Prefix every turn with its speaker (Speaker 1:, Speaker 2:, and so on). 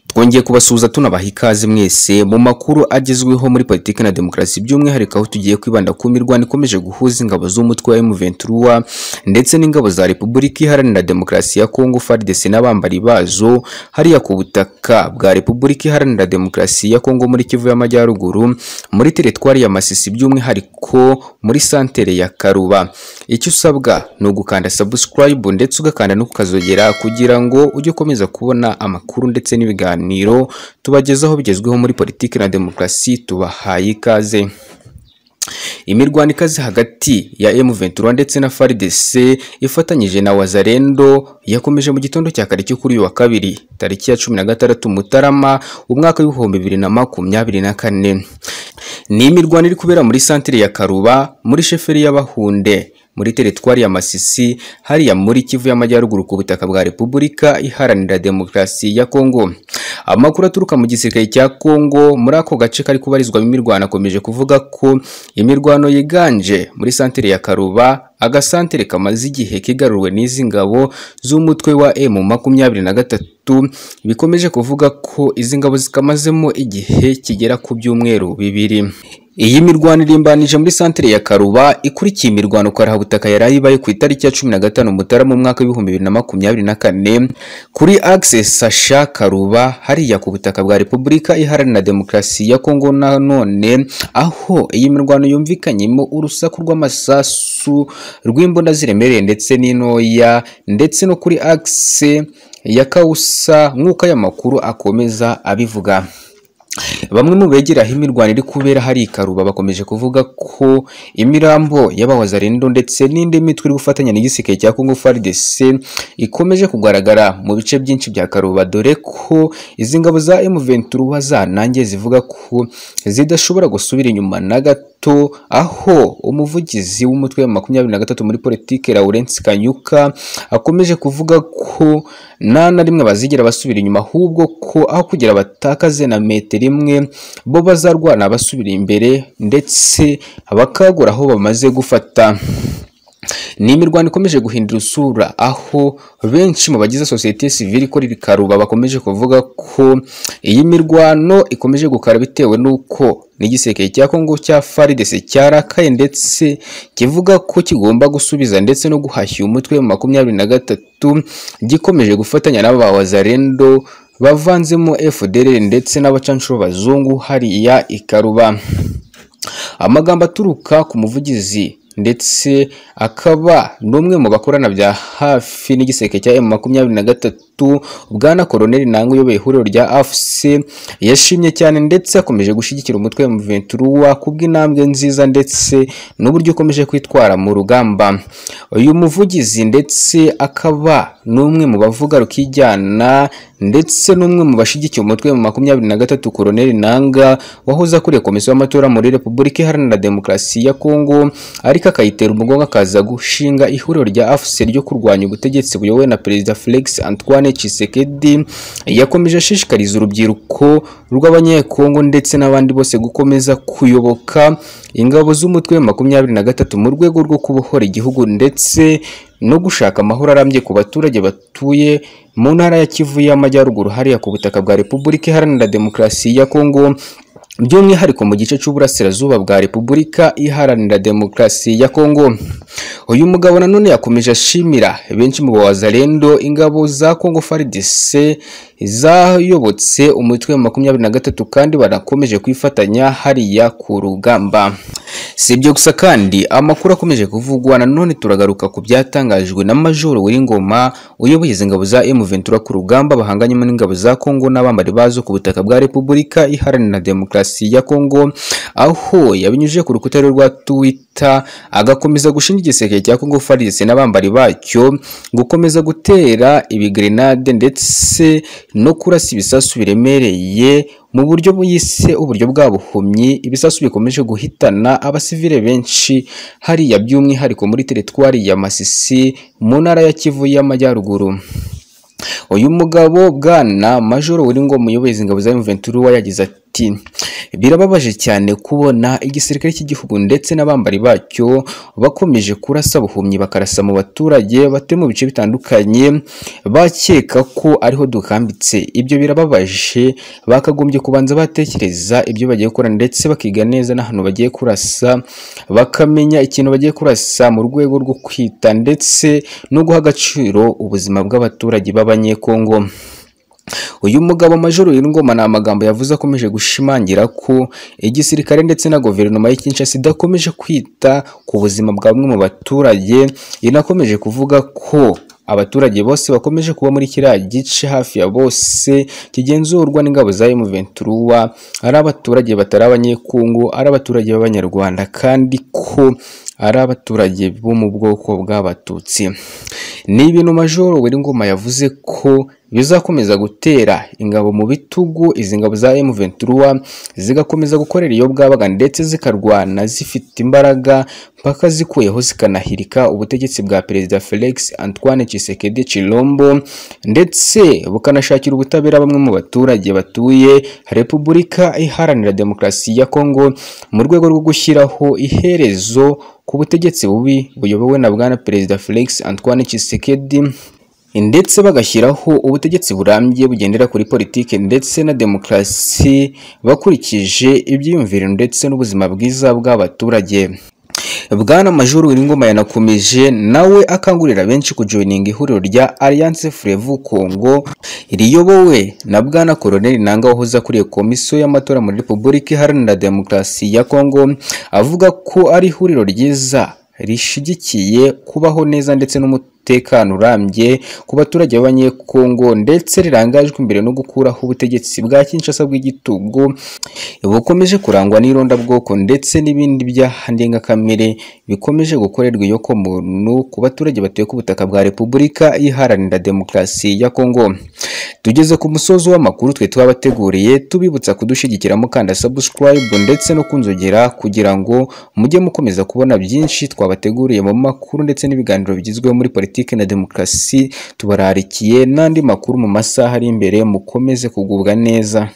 Speaker 1: twongeye kubasuhuza tunabaha ikaze mwese mu makuru agezweho muri politiki na demokarasi by'umwihariko aho tugiye kwibanda ku mirwano ikomeje guhuza ingabo z'umutwe wa M23 ndetse n'ingabo za Repubulika Iharanira Demokarasi ya Kongo FARDC n'abambari bazo hariya ku butaka bwa Repubulika Iharanira Demokarasi ya Kongo muri Kivu y'Amajyaruguru muri teritwari ya Masisi by'umwihariko muri santere ya Karuba icyo usabwa ni ugukanda subscribe ndetse ugakanda no kukazogera kugira ngo ujye ukomeza kubona amakuru ndetse n'ibiganiro tubagezaho bigezweho muri politiki na demokarasi tubahaye ikaze imirwano ikaze hagati ya M23 ndetse na FARDC ifatanyije na Wazalendo yakomeje mu gitondo cya kare cyo kuri uyu wa kabiri tariki ya 16 Mutarama umwaka w'ibihumbi bibiri na makumyabiri na kane ni imirwano iri kubera muri santire ya Karuba muri sheferi y'Abahunde muri teritwari ya Masisi hariya muri Kivu y'Amajyaruguru ku butaka bwa Repubulika Iharanira Demokarasi ya Kongo. Amakuru aturuka mu gisirikare cya Kongo muri ako gace kari kubarizwamo imirwano akomeje kuvuga ko imirwano yiganje muri santere ya Karuba agasantere kamaze igihe kigaruwe n'izi ngabo z'umutwe wa M makumyabiri na gatatu bikomeje kuvuga ko izi ngabo zikamazemo igihe kigera ku byumweru bibiri iyi mirwano irimbanije muri santere ya Karuba ikurikiye imirwano Karahabutaka yari ayibaye ku itariki ya cumi na gatanu Mutarama mu mwaka w'ibihumbi bibiri na makumyabiri na kane kuri Access Sasha Karuba hariya ku butaka bwa Repubulika Iharanira Demokarasi ya Kongo nanone aho iyi mirwano yumvikanyemo urusaku rw'amasasu rw'imbunda ziremereye ndetse n'intoya ndetse no kuri akise ya kawusa nk'uko aya makuru akomeza abivuga bamwe mu begera aho imirwano iri kubera hari ikaruba bakomeje kuvuga ko imirambo y'abawazarendo ndetse n'indi mitwe iri gufatanya n'igisirikare cya Congo FARDC ikomeje kugaragara mu bice byinshi bya Karuba dore ko izi ngabo za M23 zanangiye zivuga ko zidashobora gusubira inyuma na gato aho umuvugizi w'umutwe wa makumyabiri na gatatu muri politike Lawrence Kanyuka akomeje kuvuga ko nta na rimwe bazigera basubira inyuma ahubwo ko aho kugira batakaze na metero imwe bo bazarwana basubira imbere ndetse bakagura aho bamaze gufata ni imirwano ikomeje guhindura usura aho benshi mu bagize sosiyete sivile ikora ibikaruba bakomeje kuvuga ko iyi mirwano ikomeje gukara bitewe n'uko n'igiseke cya Kongo cya FARDC cyarakaye ndetse kivuga ko kigomba gusubiza ndetse no guhashya umutwe mu makumyabiri na gatatu gikomeje gufatanya n'aba wazarendo bavanzemo FDLR ndetse n'abacanshuro bazungu hariya ikaruba amagambo aturuka ku muvugizi ndetse akaba n'umwe mu bakorana bya hafi n'igiseke cya M makumyabiri na gatatu bwana koroneli nanga uyoboye ihuriro rya AFC yashimye cyane ndetse akomeje gushyigikira umutwe wa M23 kubw'intambwe nziza ndetse n'uburyo ukomeje kwitwara mu rugamba uyu muvugizi ndetse akaba n'umwe mu bavuga rukijyana ndetse n'umwe mu bashyigikiye umutwe mu makumyabiri na gatatu koroneli nanga wahoze akuriye komisiyo y'amatora muri repubulika iharanira demokarasi ya kongo ariko akayitera umugongo akaza gushinga ihuriro rya afc ryo kurwanya ubutegetsi buyobowe na perezida felix antoine Tshisekedi yakomeje ashishikariza urubyiruko rw'abanyekongo ndetse n'abandi bose gukomeza kuyoboka ingabo z'umutwe wa makumyabiri na gatatu mu rwego rwo kubohora igihugu ndetse no gushaka amahoro arambye ku baturage batuye mu ntara ya Kivu y'Amajyaruguru hariya ku butaka bwa Repubulika Iharanira Demokarasi ya Kongo by'umwihariko mu gice cy'uburasirazuba bwa Repubulika Iharanira Demokarasi ya Kongo uyu mugabo nanone yakomeje ashimira benshi mu bazalendo ingabo za Kongo FARDC zayobotse umutwe wa makumyabiri na gatatu kandi banakomeje kwifatanya hariya ku rugamba si ibyo gusa kandi amakuru akomeje kuvugwa nanone turagaruka ku byatangajwe na majoro w'ingoma uyoboye izi ngabo za M23 ku rugamba bahanganyemo n'ingabo za Kongo n'abambari bazo ku butaka bwa Repubulika Iharanira Demokarasi ya Kongo aho yabinyujije ku rukuta rwa Twitter agakomeza gushinja igiseke cya Kongo FARDC n'abambari bacyo gukomeza gutera ibigrenade ndetse no kurasa ibisasu biremereye mu buryo buyise uburyo bwabuhumyi ibisasu bikomeje guhitana abasivile benshi hariya by'umwihariko muri teritwari ya Masisi mu ntara ya Kivu y'Amajyaruguru uyu mugabo bwana majoro wari ngo muyobozi ingabo za M23 yagize ati ati birababaje cyane kubona igisirikare cy'igihugu ndetse n'abambari bacyo bakomeje kurasa buhumyi bakarasa mu baturage batuye mu bice bitandukanye bakeka ko ariho dukambitse ibyo birababaje bakagombye kubanza batekereza ibyo bagiye gukora ndetse bakiga neza n'ahantu bagiye kurasa bakamenya ikintu bagiye kurasa mu rwego rwo kwita ndetse no guha agaciro ubuzima bw'abaturage b'abanyekongo uyu mugabo majoro Ngoma ni amagambo yavuze akomeje gushimangira ko igisirikare ndetse na guverinoma y'i Kinshasa idakomeje kwita ku buzima bwa bamwe mu baturage inakomeje kuvuga ko abaturage bose bakomeje kuba muri kiriya gice hafi ya bose kigenzurwa n'ingabo za M23 ari abaturage batari abanyekungu ari abaturage b'abanyarwanda kandi ko ari abaturage bo mu bwoko bw'abatutsi ni ibintu majoro Ngoma yavuze ko bizakomeza gutera ingabo mu bitugu izi ngabo za M23 zigakomeza gukorera iyo bwabaga ndetse zikarwana zifite imbaraga mpaka zikuyeho zikanahirika ubutegetsi bwa perezida Felix Antoine Tshisekedi Chilombo ndetse bukanashakira ubutabera bamwe mu baturage batuye Repubulika Iharanira Demokarasi ya Kongo mu rwego rwo gushyiraho iherezo ku butegetsi bubi buyobowe na bwana perezida Felix Antoine Tshisekedi ndetse bagashyiraho ubutegetsi burambye bugendera kuri politiki ndetse na demokarasi bakurikije ibyiyumviro ndetse n'ubuzima bwiza bw'abaturage bwana majoro Ngoma yanakomeje nawe akangurira benshi kujoininga ihuriro rya Alliance Frevu Congo riyobowe na bwana Colonel Nanga wahoze akuriye komisiyo y'amatora muri Repubulika Iharanira Demokarasi ya Congo avuga ko ari ihuriro ryiza rishigikiye kubaho neza ndetse n'umutekano urambye ku baturage b'abanyekongo ndetse rirangajwe imbere no gukuraho ubutegetsi bwa Kinshasa bw'igitugu bukomeje kurangwa n'irondabwoko ndetse n'ibindi byaha ndengakamere bikomeje gukorerwa iyo ku muntu ku baturage batuye ku butaka bwa Repubulika Iharanira Demokarasi ya Kongo tugeze ku musozi w'amakuru twe twabateguriye tubibutsa kudushyigikiramo kandi subscribe ndetse no kunzogera kugira ngo mujye mukomeza kubona byinshi twabateguriye mu makuru ndetse n'ibiganiro bigezweho muri politiki na demokarasi tubararikiye n'andi makuru mu masaha ari imbere mukomeze kugubwa neza